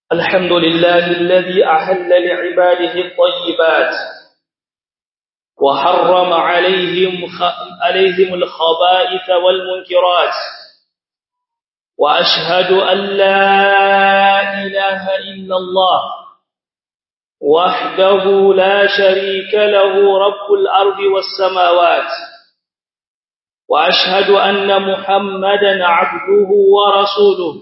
الحمد لله الذي أحل لعباده الطيبات وحرم عليهم خ... عليهم الخبائث والمنكرات وأشهد أن لا إله إلا الله وحده لا شريك له رب الأرض والسماوات وأشهد أن محمدا عبده ورسوله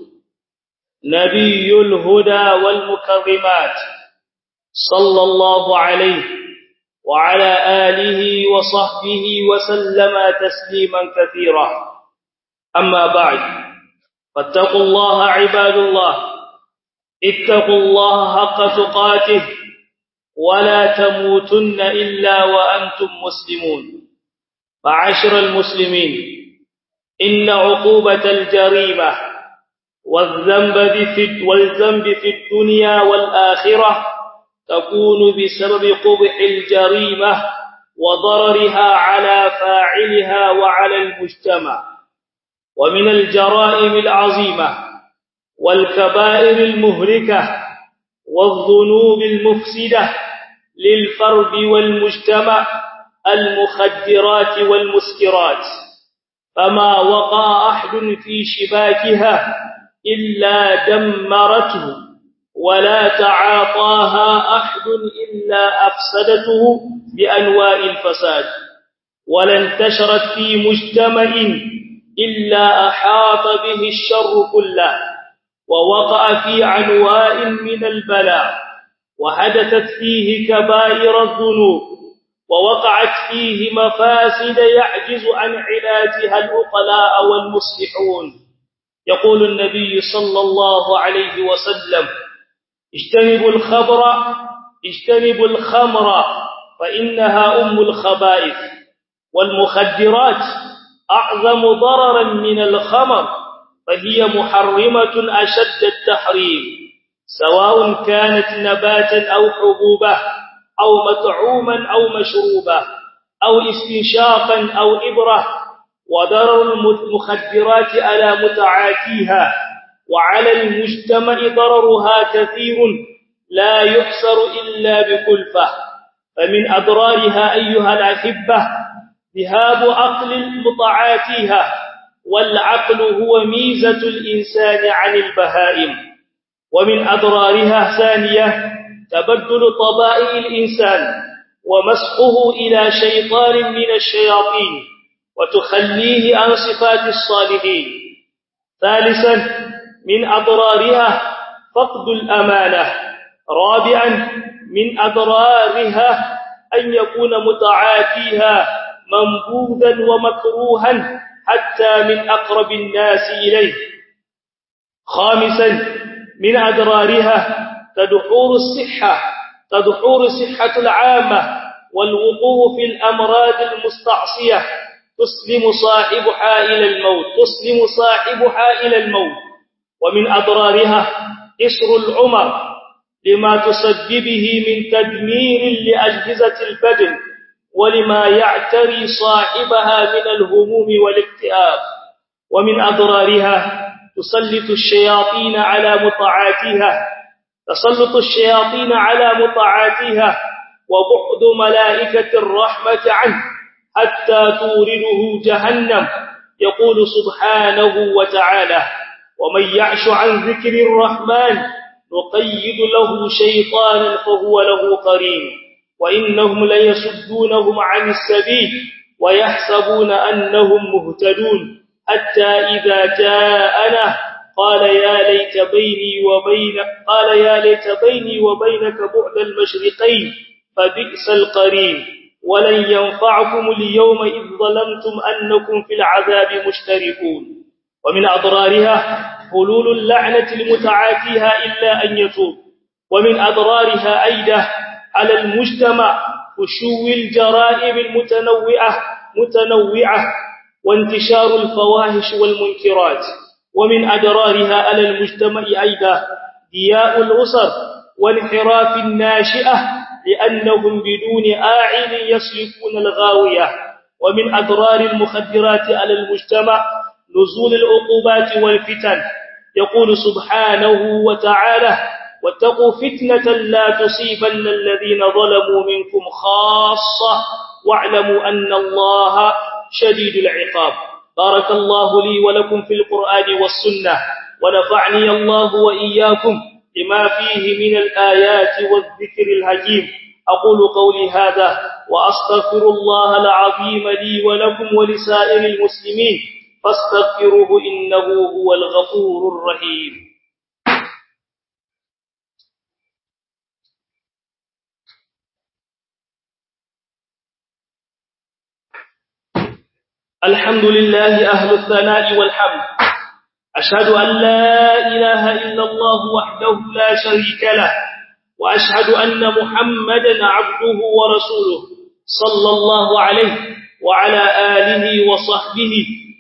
نبي الهدى والمكرمات صلى الله عليه وعلى آله وصحبه وسلم تسليما كثيرا أما بعد فاتقوا الله عباد الله اتقوا الله حق تقاته ولا تموتن إلا وأنتم مسلمون معاشر المسلمين إن عقوبة الجريمة والذنب في والذنب في الدنيا والآخرة تكون بسبب قبح الجريمة وضررها على فاعلها وعلى المجتمع ومن الجرائم العظيمة والكبائر المهلكة والذنوب المفسدة للفرد والمجتمع المخدرات والمسكرات فما وقع أحد في شباكها إلا دمرته ولا تعاطاها أحد إلا أفسدته بأنواع الفساد ولا انتشرت في مجتمع إلا أحاط به الشر كله ووقع في عنواء من البلاء وحدثت فيه كبائر الذنوب ووقعت فيه مفاسد يعجز عن علاجها الأقلاء والمصلحون يقول النبي صلى الله عليه وسلم اجتنبوا الخبر اجتنبوا الخمر فإنها أم الخبائث والمخدرات أعظم ضررا من الخمر فهي محرمة أشد التحريم سواء كانت نباتا أو حبوبة أو مطعوما أو مشروبا أو استنشاقا أو إبرة وضرر المخدرات على متعاتيها وعلى المجتمع ضررها كثير لا يحصر إلا بكلفة فمن أضرارها أيها الأحبة ذهاب عقل مطاعاتها والعقل هو ميزة الإنسان عن البهائم ومن أضرارها ثانية تبدل طبائع الإنسان ومسخه إلى شيطان من الشياطين وتخليه عن صفات الصالحين ثالثا من أضرارها فقد الأمانة رابعا من أضرارها أن يكون متعاتيها منبوذا ومكروها حتى من أقرب الناس إليه خامسا من أضرارها تدحور الصحة تدحور الصحة العامة والوقوع في الأمراض المستعصية تسلم صاحبها إلى الموت تسلم صاحبها إلى الموت ومن أضرارها إسر العمر لما تسببه من تدمير لأجهزة البدن ولما يعتري صاحبها من الهموم والاكتئاب ومن أضرارها تسلط الشياطين على مطاعاتها تسلط الشياطين على مطاعاتها وبعد ملائكة الرحمة عنه حتى تورده جهنم يقول سبحانه وتعالى ومن يعش عن ذكر الرحمن نقيد له شيطانا فهو له قرين وإنهم ليسدونهم عن السبيل ويحسبون أنهم مهتدون حتى إذا جاءنا قال يا ليت بيني وبين قال يا ليت بيني وبينك بعد المشرقين فبئس القرين ولن ينفعكم اليوم إذ ظلمتم أنكم في العذاب مشتركون ومن أضرارها حلول اللعنة لمتعاتيها إلا أن يتوب ومن أضرارها أيضا على المجتمع فشو الجرائم المتنوعة متنوعة وانتشار الفواحش والمنكرات ومن أضرارها على المجتمع أيضا ضياء الأسر وانحراف الناشئة لأنهم بدون آعين يسلكون الغاوية ومن أضرار المخدرات على المجتمع نزول العقوبات والفتن يقول سبحانه وتعالى واتقوا فتنة لا تصيبن الذين ظلموا منكم خاصة واعلموا أن الله شديد العقاب بارك الله لي ولكم في القرآن والسنة ونفعني الله وإياكم لما فيه من الآيات والذكر الحكيم أقول قولي هذا وأستغفر الله العظيم لي ولكم ولسائر المسلمين فاستغفروه إنه هو الغفور الرحيم الحمد لله أهل الثناء والحمد أشهد أن لا إله إلا الله وحده لا شريك له وأشهد أن محمدا عبده ورسوله صلى الله عليه وعلى آله وصحبه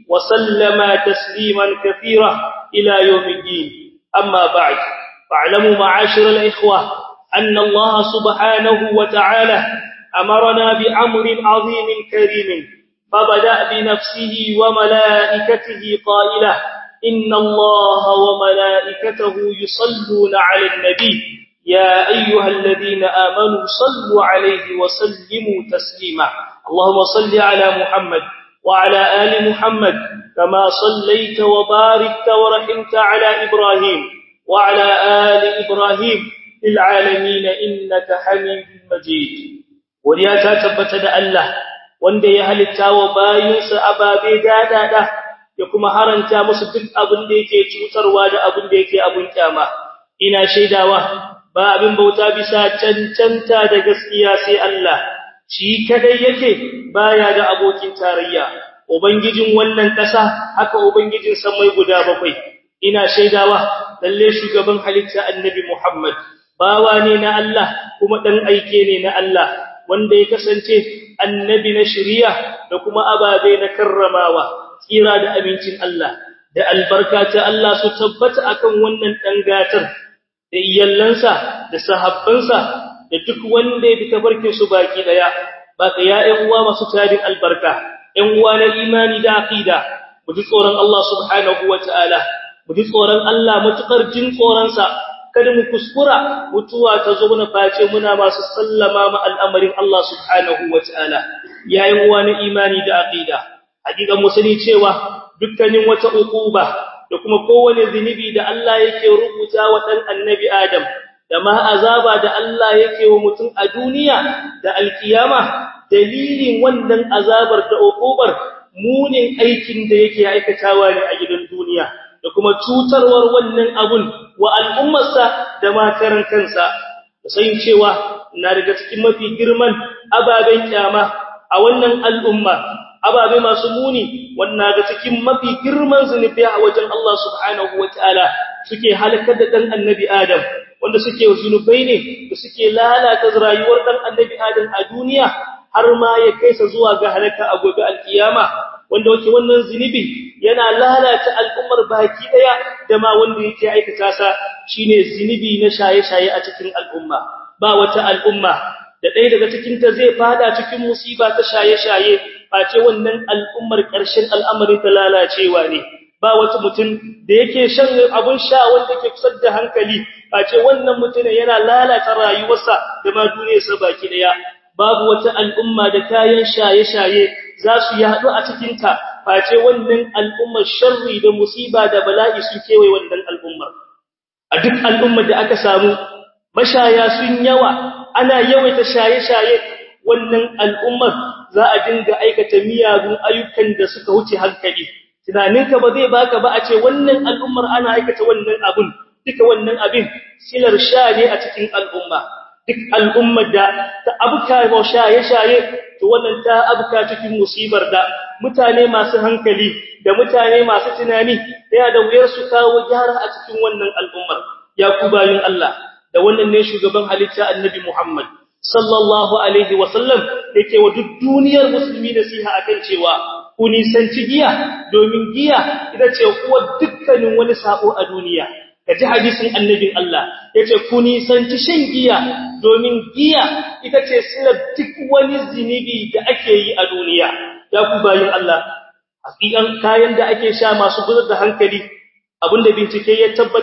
وسلم تسليما كثيرا إلى يوم الدين أما بعد فاعلموا معاشر الإخوة أن الله سبحانه وتعالى أمرنا بأمر عظيم كريم فبدأ بنفسه وملائكته قائلة إن الله وملائكته يصلون على النبي يا أيها الذين آمنوا صلوا عليه وسلموا تسليما اللهم صل على محمد وعلى آل محمد كما صليت وباركت ورحمت على إبراهيم وعلى آل إبراهيم في العالمين إنك حميد مجيد ولياتا تبتد الله wanda ya halitta wa bayinsa ababe dadada ya kuma haranta musu duk abin da yake cutarwa da abin da yake abun kyama ina shaidawa ba abin bauta bisa cancanta da gaskiya sai Allah shi kadai yake baya da abokin tarayya ubangijin wannan ƙasa haka ubangijin samai guda bakwai ina shaidawa lalle shugaban halitta annabi Muhammad bawa ne na Allah kuma dan aike ne na Allah wanda ya kasance annabi na shari'a da kuma ababe na karramawa tsira da abincin Allah da albarka ta Allah su tabbata akan wannan dan gatar da iyallansa da sahabbansa da duk wanda ya bi tabarkin su baki daya baka ya ƴan uwa masu tarin albarka ƴan uwa na imani da aqida mu ji tsoron Allah subhanahu wataala mu ji tsoron Allah matukar jin tsoron sa kada mu kuskura mutuwa ta zo na face muna masu sallama ma al'amarin Allah subhanahu wataala yayin uwa na imani da aqida hakika mu sani cewa dukkanin wata uquba da kuma kowane zinubi da Allah yake rubuta wa dan annabi Adam da ma azaba da Allah yake wa mutum a duniya da alkiyama dalilin wannan azabar da uqubar munin aikin da yake aikatawa ne a gidan duniya da kuma cutarwar wannan abun wa al'ummarsa da makaran kansa sai cewa na daga cikin mafi girman ababen kyama a wannan al'umma ababe masu muni wannan ga cikin mafi girman zunubi a wajen Allah subhanahu wataala suke halakar da dan annabi Adam wanda suke zunubai ne da suke lalata rayuwar dan annabi Adam a duniya har ma ya kaisa zuwa ga halaka a gobe alkiyama wanda wake wannan zunubi yana lalata al'ummar baki daya da ma wanda yake aikata sa shine zunubi na shaye-shaye a cikin al'umma ba wata al'umma da ɗaya daga cikin ta zai fada cikin musiba ta shaye-shaye face wannan al'ummar ƙarshen al'amarin ta lalacewa ne ba wata mutum da yake shan abun sha wanda ke kusar da hankali face wannan mutum yana lalata rayuwarsa da ma duniyarsa baki daya babu wata al'umma da kayan shaye-shaye za su yaɗu a cikinta face wannan al'ummar sharri da musiba da bala'i su kewaye wannan al'ummar a duk al'ummar da aka samu mashaya sun yawa ana yawaita shaye-shaye wannan al'ummar za a dinga aikata miyagun ayyukan da suka wuce hankali tunaninka ba zai baka ba a ce wannan al'ummar ana aikata wannan abun duka wannan abin silar sha ne a cikin al'umma duk al'ummar da ta abuka wa shaye-shaye to wannan ta abuka cikin musibar da mutane masu hankali da mutane masu tunani yana da wuyar su kawo gyara a cikin wannan al'ummar ya ku bayin Allah da wannan ne shugaban halitta annabi Muhammad sallallahu alaihi wasallam yake wa duk duniyar musulmi nasiha akan cewa ku nisanci giya domin giya ita ce kuwa dukkanin wani sabo a duniya kaji hadisin annabin Allah yace ku nisanci shan giya domin giya ita ce silar duk wani zinibi da ake yi a duniya ya ku bayin Allah hakikan kayan da ake sha masu gudar da hankali abinda bincike ya tabbatar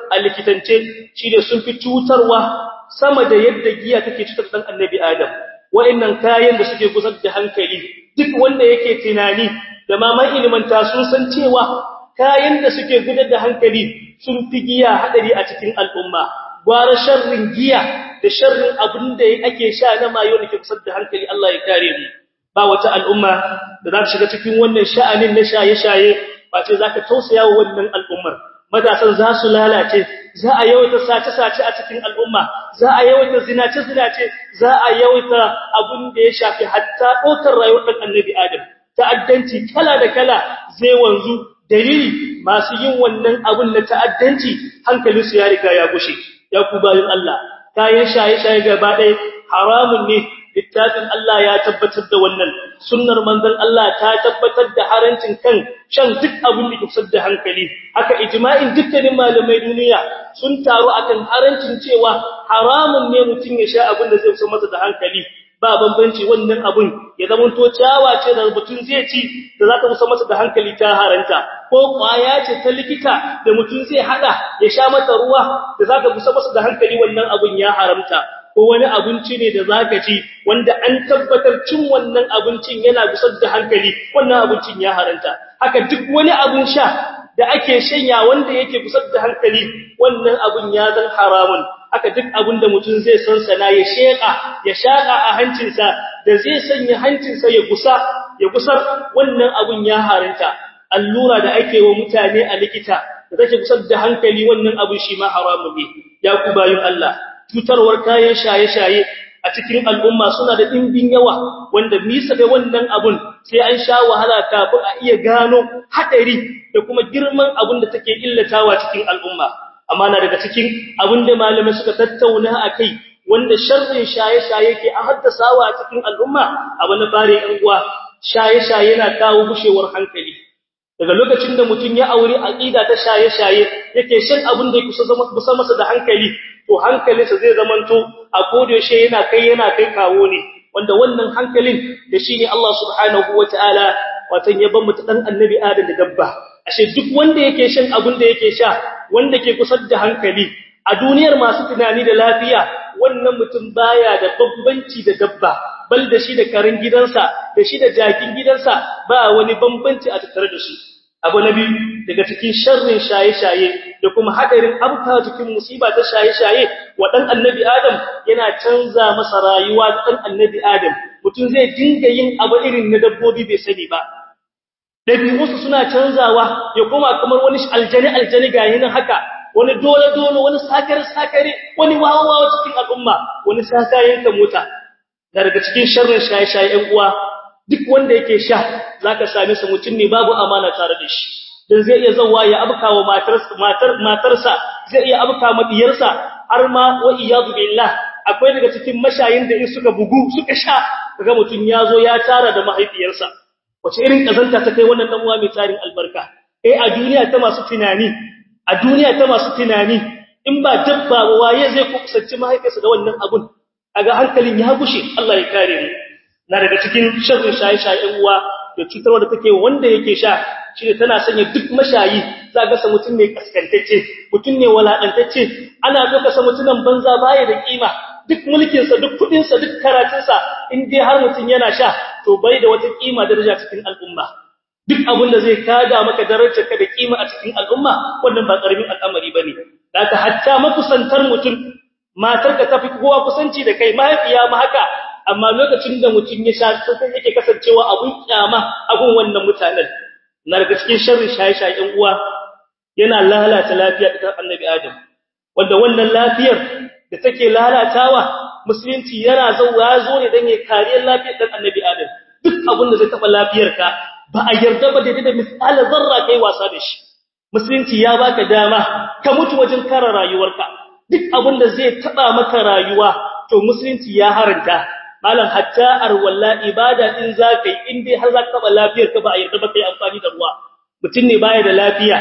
a likitance shine sun fi cutarwa sama da yadda giya take cutar dan annabi adam wa'annan kayan da suke gusar da hankali duk wanda yake tunani da maman ilimanta sun san cewa kayan da suke gudar da hankali sun fi giya hadari a cikin al'umma gwara sharrin giya da sharrin abin da ake sha na mayo da ke gusar da hankali Allah ya kare mu ba wata al'umma da za ta shiga cikin wannan sha'anin na shaye-shaye ba ce za ka tausaya wa wannan al'ummar matasan za su lalace za a yawaita sace-sace a cikin al'umma za a yawaita zinace-zinace za a yawaita abin da ya shafi hatta ɗaukar rayuwar ɗan annabi adam ta'addanci kala da kala zai wanzu dalili masu yin wannan abin na ta'addanci hankalinsu ya riga ya gushe ya ku bayin Allah kayan shaye-shaye gaba ɗaya haramun ne littafin Allah ya tabbatar da wannan sunnar manzon Allah ta tabbatar da harancin kan shan duk abin da kusar da hankali haka ijma'in dukkanin malamai duniya sun taru akan harancin cewa haramun ne mutum ya sha abin da zai kusar masa da hankali ba bambanci wannan abun ya zamanto ciyawa ce da mutum zai ci da za ta kusar masa da hankali ta haranta ko kwaya ce ta likita da mutum zai hada ya sha mata ruwa da za ta kusar masa da hankali wannan abun ya haramta ko wani abinci ne da zaka ci wanda an tabbatar cin wannan abincin yana gusar da hankali wannan abincin ya haranta haka duk wani abin sha da ake shanya wanda yake gusar da hankali wannan abin ya zan haramun haka duk abin da mutum zai sansana ya sheka ya shaka a hancinsa da zai sanya hancinsa ya gusa ya gusar wannan abin ya haranta allura da ake wa mutane a likita da take gusar da hankali wannan abin shi ma haramun ne ya ku bayin Allah cutarwar kayan shaye-shaye a cikin al'umma suna da ɗimbin yawa wanda nisa da wannan abun sai an sha wahala kafin a iya gano haɗari da kuma girman abun da take illatawa cikin al'umma amma na daga cikin abun da malamai suka tattauna a kai wanda sharrin shaye-shaye ke a haddasawa a cikin al'umma abu na fare ‘yan uwa shaye-shaye na kawo gushewar hankali daga lokacin da mutum ya aure aqida ta shaye-shaye yake shan abin da yake kusa masa da hankali to hankalinsa zai zamanto a kodiyoshe yana kai yana kai kawo ne wanda wannan hankalin da shine Allah subhanahu wataala watan ya ban mutu dan annabi Adam da dabba ashe duk wanda yake shan abin da yake sha wanda ke kusa da hankali a duniyar masu tunani da lafiya wannan mutum baya da bambanci da dabba bal da shi da karin gidansa da shi da jakin gidansa ba wani bambanci a tattare da su abu na biyu daga cikin sharrin shaye-shaye da kuma hadarin abuka cikin musiba ta shaye-shaye wa dan annabi adam yana canza masa rayuwa da dan annabi adam mutum zai dinga yin abu irin na dabbobi bai sani ba dabi'unsu suna canzawa ya koma kamar wani aljani aljani ga yin haka wani dole dole wani sakare sakare wani wawawa cikin al'umma wani sakayen ka mota daga cikin sharrin shaye-shaye ɗan uwa duk wanda yake sha zaka same sa mutum ne babu amana tare da shi dan zai iya zawa ya abkawa matarsa matar matarsa zai iya abka ma diyarsa har ma wa iyadu billah akwai daga cikin mashayin da in suka bugu suka sha kaga mutum yazo ya tara da mahaifiyarsa wace irin kazanta ta kai wannan dan uwa mai tarin albarka eh a duniya ta masu tunani a duniya ta masu tunani in ba dabba ba waye zai kusanci mahaifiyarsa da wannan abun kaga hankalin ya gushe Allah ya kare mu na daga cikin sharrin shaye-shayen uwa da cutarwa da take wanda yake sha shine tana sanya duk mashayi za ga sa mutum ne kaskantacce mutum ne walakantacce ana zo ka sa mutunan banza baya da kima duk mulkin sa duk kudin sa duk karatun sa in dai har mutum yana sha to bai da wata kima daraja cikin al'umma duk abin da zai kada maka darajar ka da kima a cikin al'umma wannan ba karamin al'amari bane da hatta makusantar mutum matar ka tafi kowa kusanci da kai mahaifiya ma haka amma lokacin da mutum ya sha sai yake kasancewa abun kyama abun wannan mutanen na daga cikin sharri shaye-shayen uwa yana lalata lafiya ta annabi adam wanda wannan lafiyar da take lalatawa musulunci yana zauwa zo ne dan ya kare lafiyar dan annabi adam duk abun da zai taba lafiyarka ba a yarda ba da da misalan zarra kai wasa da shi musulunci ya baka dama ka mutu wajen kare rayuwarka duk abun da zai taba maka rayuwa to musulunci ya haranta malam hatta arwalla ibada din zakai in dai har zaka taba lafiyar ka ba a yarda ba kai amfani da ruwa mutun ne baya da lafiya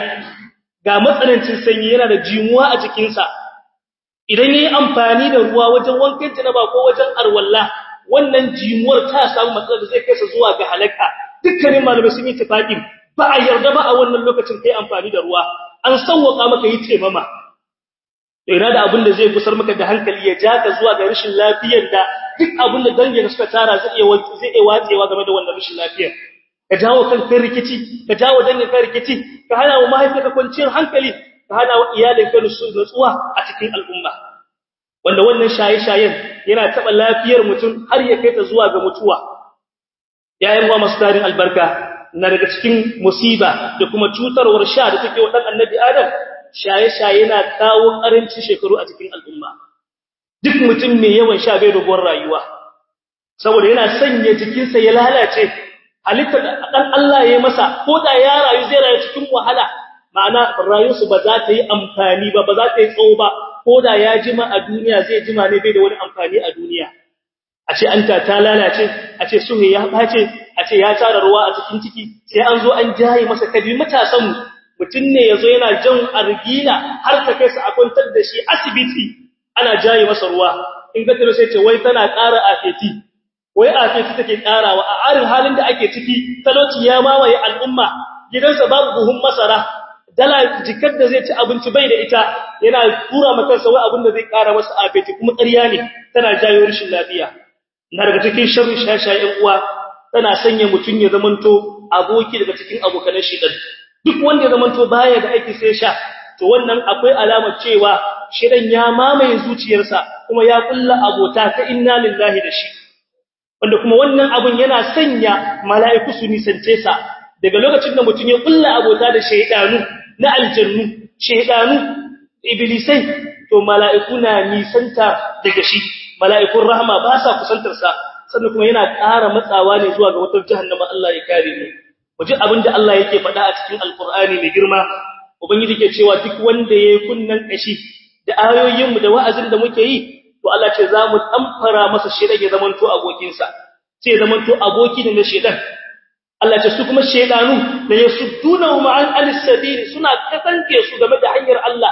ga matsanancin sanyi yana da jimuwa a jikin sa idan yayi amfani da ruwa wajen wankan janaba ko wajen arwalla wannan jimuwar ta samu matsala da zai kai sa zuwa ga halaka dukkanin malamai sun yi tafaqin ba a yarda ba a wannan lokacin kai amfani da ruwa an sauwaka maka yi taimama to ina da abin da zai gusar maka da hankali ya ja ka zuwa ga rashin lafiyar da duk abin da dangin suka tara zai iya zai iya watsewa game da wannan rashin lafiyar ka jawo kan kai rikici ka jawo dangin kai rikici ka hana wa mahaifiyarka kwanciyar hankali ka hana wa iyalinka nutsuwa a cikin al'umma wanda wannan shaye-shayen yana taɓa lafiyar mutum har ya kai ta zuwa ga mutuwa yayin wa masu tarin albarka na daga cikin musiba da kuma cutarwar sha da take wa dan annabi adam shaye-shaye na kawo karancin shekaru a cikin al'umma duk mutum mai yawan sha bai dogon rayuwa saboda yana sanya jikinsa ya lalace halittar dan Allah ya yi masa ko da ya rayu zai rayu cikin wahala ma'ana rayuwarsu ba za ta yi amfani ba ba za ta yi tsawo ba ko da ya jima a duniya zai jima ne bai da wani amfani a duniya a ce an ta lalace a ce suhe ya bace a ce ya tara ruwa a cikin ciki sai an zo an jaye masa kabi matasan mu mutum ne yazo yana jan argila har ta kai sa a kwantar da shi asibiti ana jaye masa ruwa in ga tare sai ce wai tana ƙara afeti wai afeti take ƙarawa a arin halin da ake ciki talauci ya mamaye al'umma gidansa babu buhun masara dala jikar da zai ci abinci bai da ita yana tura maka sa wai abin da zai ƙara masa afeti kuma ƙarya ne tana jayo rashin lafiya na daga cikin sharri shashayen uwa tana sanya mutun ya zamanto aboki daga cikin abokan shedan duk wanda ya zamanto baya da aiki sai sha to wannan akwai alamar cewa shedan ya mamaye zuciyarsa kuma ya kulla abota ta inna lillahi da shi wanda kuma wannan abun yana sanya mala'iku su nisance sa daga lokacin da mutun ya kulla abota da shedanu na aljannu shedanu iblisai to mala'iku na nisanta daga shi mala'ikun rahama ba sa kusantar sa sannan kuma yana ƙara matsawa ne zuwa ga wutar jahannama Allah ya kare mu waje abinda Allah yake faɗa a cikin alkur'ani mai girma ubangiji ke cewa duk wanda yayi kunnan kashi da ayoyin mu da wa'azin da muke yi to Allah ce za mu tamfara masa shedan ya zamanto abokin sa sai zamanto aboki ne na shedan Allah ce su kuma shedanu da yasudduna ma'an al-sabil suna kasance su game da hanyar Allah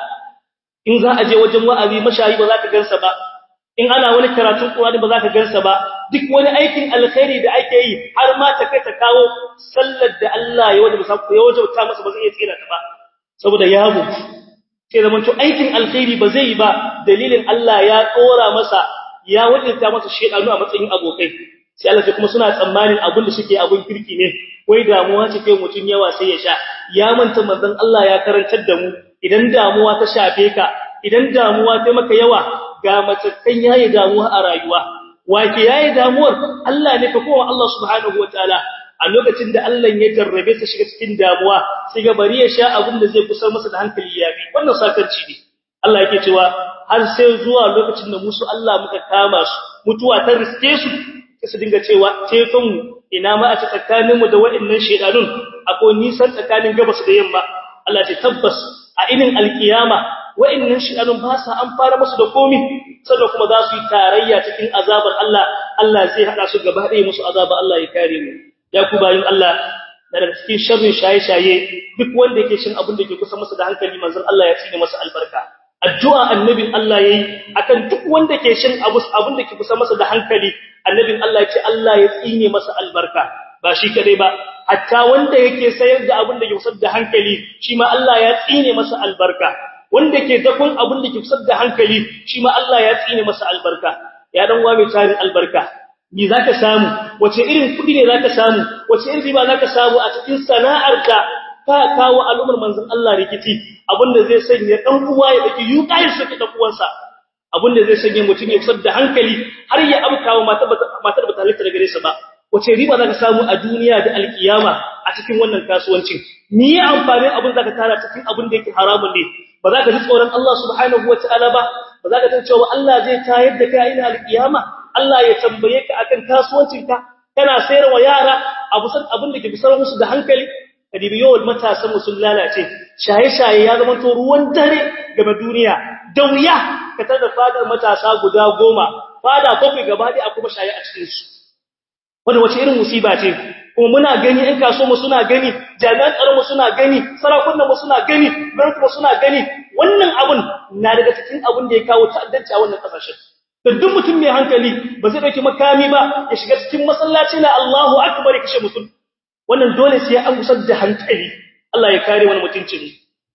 in za a je wajen wa'azi mashayi ba za ka gansa ba in ana wani karatun Qur'ani ba za ka gansa ba duk wani aikin alkhairi da ake yi har ma ta kai ta kawo sallar da Allah ya wajaba ya wajaba masa ba zai iya tsira ta ba saboda ya mutu sai zaman to aikin alkhairi ba zai yi ba dalilin Allah ya tsora masa ya wajaba masa shedanu a matsayin abokai sai Allah kuma suna tsammanin abin da suke abin kirki ne wai damuwa ce kai mutun yawa sai ya sha ya manta manzon Allah ya karantar da mu idan damuwa ta shafe ka idan damuwa ta maka yawa ga matakan yayi damuwa a rayuwa wake yayi damuwar Allah ne fa kowa Allah subhanahu wataala a lokacin da Allah ya jarrabe sa shiga cikin damuwa sai ga bari ya sha abin da zai kusar masa da hankali ya bi wannan sakarci ne Allah yake cewa har sai zuwa lokacin da musu Allah muka kama su mutuwa ta riske su sai su dinga cewa tefin mu ina ma a ci tsakaninmu da waɗannan shedanun akwai nisan tsakanin gabas da yamma Allah ya tabbas a inin alkiyama wa'annan shi'anun ba sa an fara musu da komi sannan kuma za su yi tarayya cikin azabar Allah Allah zai hada su gaba ɗaya musu azaba Allah ya kare mu ya ku bayin Allah daga cikin sharrin shaye-shaye duk wanda yake shin abin da ke kusa masa da hankali manzon Allah ya tsine masa albarka addu'a annabin Allah yayi akan duk wanda ke shin abu abin da ke kusa masa da hankali annabin Allah ya ce Allah ya tsine masa albarka ba shi kadai ba hatta wanda yake sayar da abin da ke kusa da hankali shi ma Allah ya tsine masa albarka wanda ke dakon abin da ke kusa da hankali shi ma Allah ya tsine masa albarka ya dan wa mai tarin albarka ni zaka samu wace irin kudi ne zaka samu wace irin riba zaka samu a cikin sana'ar da ka kawo al'ummar manzon Allah rikici abinda zai sanya dan uwa ya daki yuƙayin saki dan uwansa abinda zai sanya mutum ya kusa da hankali har ya amkawa matar matar ba ta halitta daga gare sa ba wace riba zaka samu a duniya da alkiyama a cikin wannan kasuwancin ni ya amfani abin zaka tara cikin abin da yake haramun ne ba za ka ji tsoron Allah subhanahu wataala ba ba za ka san cewa Allah zai tayar da kai ina alkiyama Allah ya tambaye ka akan kasuwancinka kana sayarwa yara abu san abin da ke bisar musu da hankali kadibi yawal matasan musul lalace shaye-shaye ya zama to ruwan dare game duniya da wuya ka tada fadar matasa guda goma fada bakwai gaba ɗaya a kuma shaye a cikin su wanda wace irin musiba ce kuma muna gani ɗan kaso mu suna gani jami'an tsaron mu suna gani sarakunan mu suna gani gwamnati mu suna gani wannan abun na daga cikin abun da ya kawo ta'addanci a wannan kasashen da duk mutum mai hankali ba zai dauki makami ba ya shiga cikin masallaci na Allahu akbar ya kashe mutum wannan dole sai an gusar da hankali Allah ya kare wani mutuncin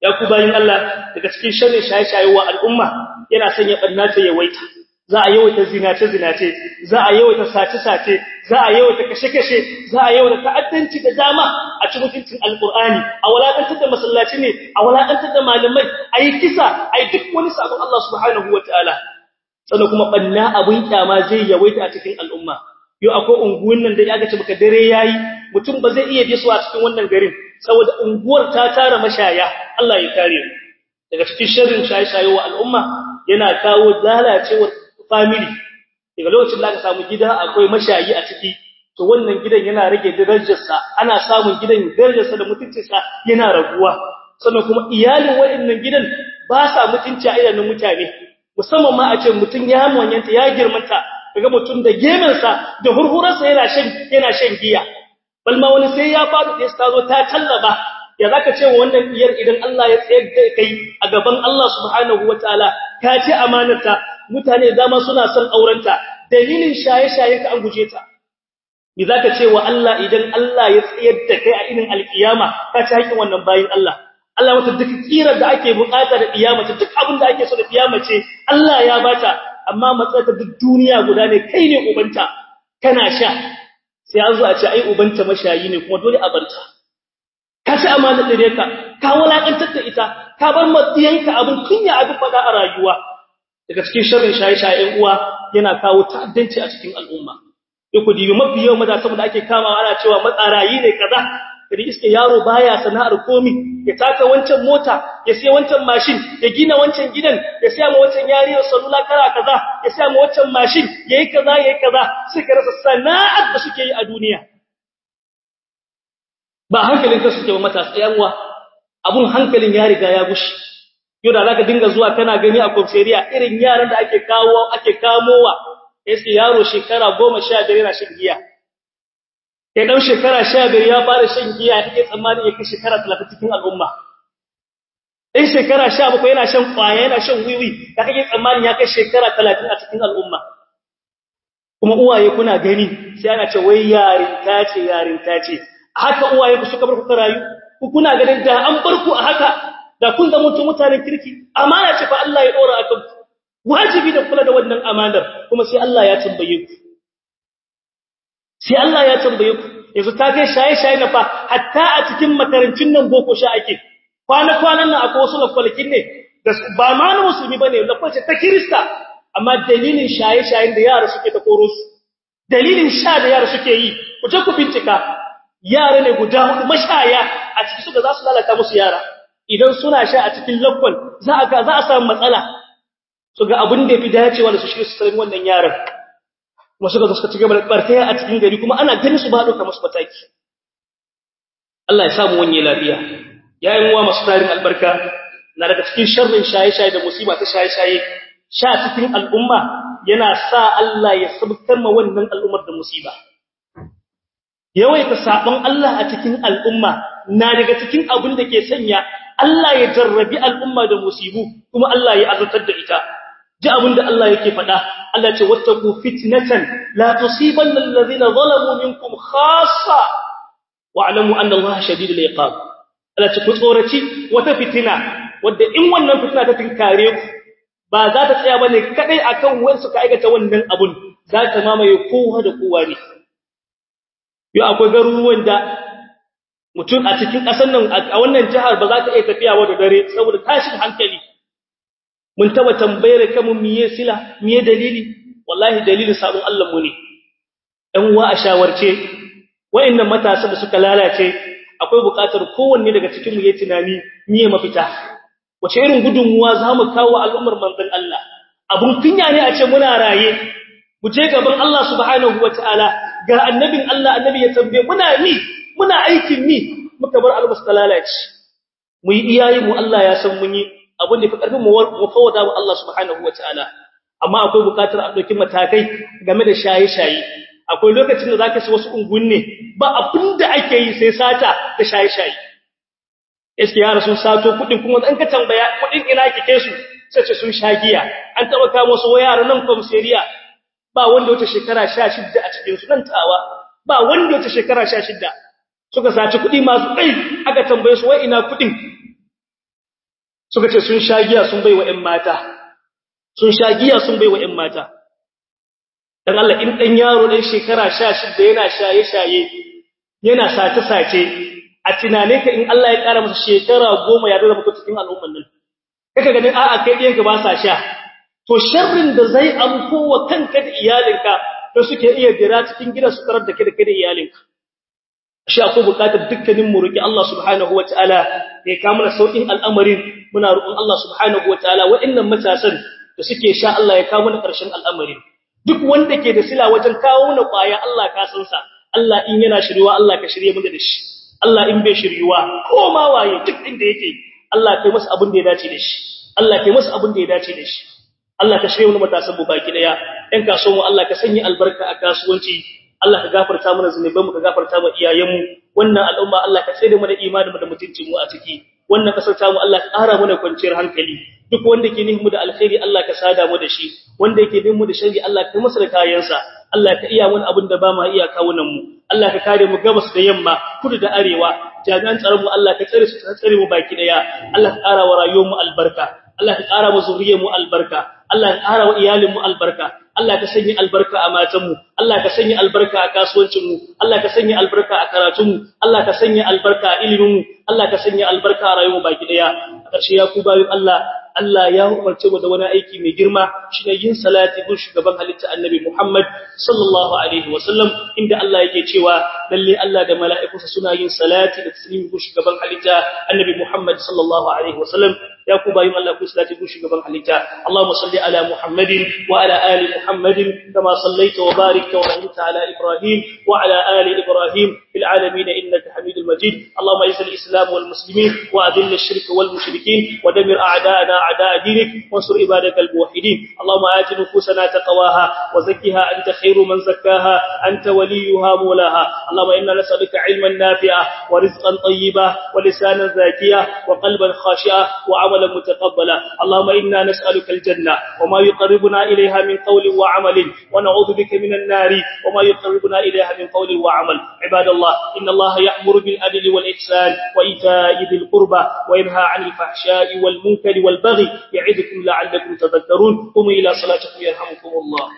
ya ku bayin Allah daga cikin sharrin shaye-shaye wa al'umma yana sanya barna ta yawaita za a yawaita zinace zinace za a yawaita sace sace za a yawaita kashe kashe za a yawaita ta'addanci da dama a cikin mutuncin alqur'ani a walakantar da masallaci ne a walakantar da malamai ayi kisa ayi duk wani sabon Allah subhanahu wataala sannan kuma banna abun kyama zai yawaita a cikin al'umma yau akwai unguwan nan da ya ga baka dare yayi mutum ba zai iya bisuwa cikin wannan garin saboda unguwar ta tara mashaya Allah ya kare mu daga cikin sharrin shaye-shaye wa al'umma yana kawo lalacewar family daga lokacin da aka samu gida akwai mashayi a ciki to wannan gidan yana rage darajarsa ana samun gidan darajarsa da mutuncinsa yana raguwa sannan kuma iyalin waɗannan gidan ba sa mutunci a idanun mutane musamman ma a ce mutum ya manyanta ya girmanta daga mutum da gemensa da hurhurarsa yana shan yana shan giya balma wani sai ya faɗi da ta zo ta tallaba ya zaka ce wannan iyar idan Allah ya tsayar da kai a gaban Allah subhanahu wataala ka ce amanarta mutane dama suna son aurenta dalilin shaye-shaye ka an guje ta me zaka ce wa Allah idan Allah ya tsayar da kai a inin alkiyama ka ci haƙin wannan bayin Allah Allah wata duk tsirar da ake bukata da kiyama duk abin da ake so da kiyama ce Allah ya bata amma matsayar duk duniya guda ne kai ne ubanta kana sha sai an zo a ce ai ubanta mashayi ne kuma dole a barta ka ci amana da ka ka walakantar da ita ka bar matsiyanka abin kunya abin fada a rayuwa daga cikin sharrin shaye-shayen uwa yana kawo ta'addanci a cikin al'umma ku dibi mafi yawan matasan da ake kamawa ana cewa matsarayi ne kaza kadi iske yaro baya sana'ar komi ya taka wancan mota ya siya wancan mashin ya gina wancan gidan ya siya ma wancan yariyar salula kara kaza ya siya ma wancan mashin yayi kaza yayi kaza suka rasa sana'ar da suke yi a duniya ba hankalin ka suke ba matasa yanwa abun hankalin ya riga ya gushi yau da zaka dinga zuwa kana gani a koferiya irin yaran da ake kawo ake kamowa yace yaro shekara 15 yana shan giya kai dan shekara 15 ya fara shan giya yake tsammani yake shekara 30 cikin al'umma in shekara 17 yana shan kwaya yana shan wiwi da kake tsammani ya kai shekara 30 a cikin al'umma kuma uwaye kuna gani sai ana ce wai yarinta ce yarinta ce haka uwaye ku suka bar ku rayu ku kuna ganin da an bar ku a haka da kun zama mutum mutanen kirki amana ce fa Allah ya dora akan ku wajibi da kula da wannan amanar kuma sai Allah ya tambaye ku sai Allah ya tambaye ku yanzu ta kai shaye-shaye na fa hatta a cikin makarancin nan boko sha ake kwana-kwanan nan akwai wasu lakwalkin ne da ba ma na musulmi bane lakwalce ta kirista amma dalilin shaye-shayen da yara suke ta koro su dalilin sha da yara suke yi ku je ku bincika yara ne guda hudu mashaya a ciki suka za su lalata musu yara idan suna sha a cikin lakwal za a za a samu matsala su ga abin da yafi dacewa da su shi su sanin wannan yaran kuma suka zo suka ci gaba da barkaya a cikin gari kuma ana ganin su ba dauka musu mataki Allah ya samu wani lafiya yayin uwa masu tarin albarka na daga cikin sharrin shaye-shaye da musiba ta shaye-shaye sha cikin al'umma yana sa Allah ya sabkar ma wannan al'ummar da musiba yawaita sabon Allah a cikin al'umma na daga cikin abin da ke sanya Allah ya jarrabi al'umma da musibu kuma Allah ya azurtar da ita ji abin da Allah yake faɗa Allah ce wattaku fitnatan la tusibanna alladhina zalamu minkum khassa wa'lamu anna Allah shadidul iqab Allah ce ku tsoraci wata fitina wadda in wannan fitina ta tinkare ku ba za ta tsaya bane kadai akan wanda suka aikata wannan abun za ta mamaye kowa da kowa ne yau akwai garuruwan da mutum a cikin ƙasar nan a wannan jihar ba za ta iya tafiya wa da dare saboda tashin hankali mun taba tambayar kamun miye sila miye dalili wallahi dalilin sabon Allah mu ne ɗan uwa a shawarce wayannan matasa da suka lalace akwai buƙatar kowanne daga cikin mu yayi tunani miye mafita wace irin gudunmuwa zamu kawo al'ummar manzon Allah abun kunya ne a ce muna raye mu je gaban Allah subhanahu wataala ga annabin Allah annabi ya tambaye muna ni muna aikin ni muka bar almus lalace mu yi iyayi mu Allah ya san mun yi abin da fi karfin mu fawada wa Allah subhanahu wataala amma akwai bukatar a dauki matakai game da shaye-shaye akwai lokacin da zaka ci wasu ungunne ba abin da ake yi sai sata da shaye-shaye eske yara sun sato kudin kuma dan ka tambaya kudin ina kike su sai ce sun shagiya an taba kawo su yara nan komisariya ba wanda wata shekara 16 a cikin su nan tawa ba wanda wata shekara 16 suka saci kudi masu kai aka tambaye su wai ina kudin suka ce sun sha giya sun bai wa ƴan mata sun sha giya sun bai wa ƴan mata dan Allah in dan yaro dan shekara 16 yana shaye-shaye yana sace-sace a tunane ka in Allah ya kara masa shekara 10 ya zama cikin al'umman nan kaka ganin a'a kai ɗiyan ka ba sa sha to sharrin da zai amko wa kanka da iyalinka da suke iya jira cikin gida su tarar da kai da kai da iyalinka shi akwai bukatar dukkanin mu roki Allah subhanahu wataala ya kawo mana saukin al'amarin muna roƙon Allah subhanahu wataala waɗannan matasan da suke sha Allah ya kawo mana ƙarshen al'amarin duk wanda ke da sila wajen kawo mana ƙwaya Allah ka san sa Allah in yana shiriwa Allah ka shirye mu da shi Allah in bai shiriwa ko ma waye duk inda yake Allah kai masa abin da ya dace da shi Allah kai masa abin da ya dace da shi Allah ka shirye mu matasan mu baki daya ɗan kasuwan mu Allah ka sanya albarka a kasuwanci Allah ka gafarta mana zunubanmu ka gafarta mu iyayenmu wannan al'umma Allah ka tsare mu da imaninmu da mutuncin mu a ciki wannan kasar ta mu Allah ka ƙara mana kwanciyar hankali duk wanda ke nihin mu da alkhairi Allah ka sada mu da shi wanda yake nihin mu da sharri Allah ka masa da kayansa Allah ka iya wani abin da ba ma iya kawunan mu Allah ka kare mu gabas da yamma kudu da arewa jami'an tsaron mu Allah ka tsare su ka tsare mu baki daya Allah ka ƙara wa rayuwar mu albarka Allah ka ƙara wa zuriyar mu albarka Allah ka ƙara wa iyalin mu albarka Allah ka sanya albarka a matanmu Allah ka sanya albarka a kasuwancinmu Allah ka sanya albarka a karatunmu Allah ka sanya albarka a iliminmu Allah ka sanya albarka a rayuwarmu baki daya a ƙarshe ya ku bayin Allah Allah ya umarce mu da wani aiki mai girma shine yin salati gun shugaban halitta Annabi Muhammad sallallahu alaihi wasallam inda Allah yake cewa lalle Allah da mala'ikunsa suna yin salati da taslimi gun shugaban halitta Annabi Muhammad sallallahu alaihi wasallam ya ku bayin Allah ku salati gun shugaban halitta Allahumma salli ala Muhammadin wa ala ali Muhammadin kama sallaita wa barakta wa rahimta ala Ibrahim wa ala ali Ibrahim fil alamin innaka Hamidul Majid Allahumma izzil Islam wal muslimin wa adhill ash-shirk wal mushrikin wa damir a'da'ana a'da' dinik wansur ibadakal muwahhidin Allahumma ati nufusana taqwaha wa zakkiha anta khairu man zakkaha anta waliyuha mawlaha Allahumma inna nas'aluka 'ilman nafi'a wa rizqan tayyiba wa lisanan zakiya wa qalban khashi'a wa 'amalan mutaqabbala Allahumma inna nas'aluka al-janna wa ma yuqarribuna ilayha min qawlin wa 'amalin wa na'udhu bika min an-nari wa ma yuqarribuna ilayha min qawlin wa 'amal ibadallah inna Allah ya'muru bil adli wal ihsan wa ita'i dhil qurba wa yanha 'anil fahsha'i wal munkari wal baghi يعدكم لعلكم تذكرون قوموا إلى صلاتكم يرحمكم الله